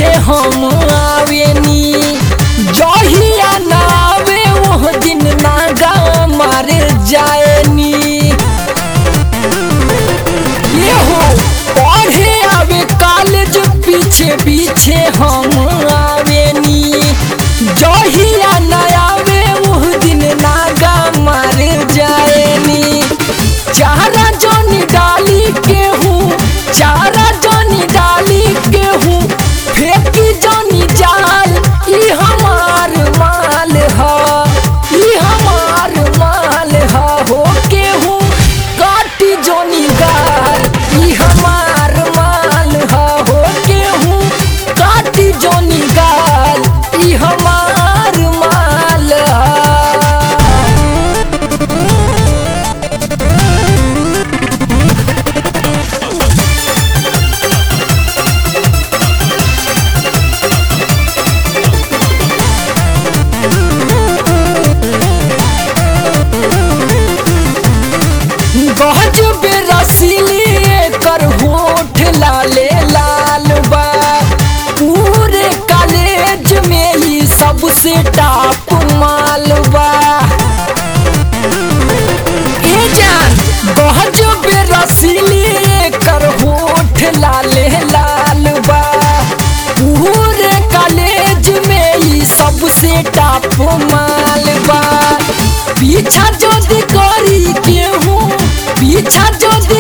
हम आवेनी जहिया ना आवे वो दिन नागा मार जाएनी ये हो पढ़े आवे कॉलेज पीछे पीछे हम आवेनी जहिया न आवे वो दिन नागा मार जाएनी चारा जोनी डाली के हूँ चारा जोनी डाली के हूँ फेंकी जोनी जाल ई हमार माल ह ई हमार माल ह हो के हूँ काटी जोनी गाल ई हमार माल ह हो के हूँ काटी जोनी गाल ई हमार माल ह गहज बेरसीली कर होठ लाले लाल बा पूरे कॉलेज में ही सबसे टॉप माल बा ए जान गहज बेरसीली कर होठ लाले लाल बा पूरे कॉलेज में ही सबसे टॉप माल बा पीछा जदि करी केहूँ पीछा जदि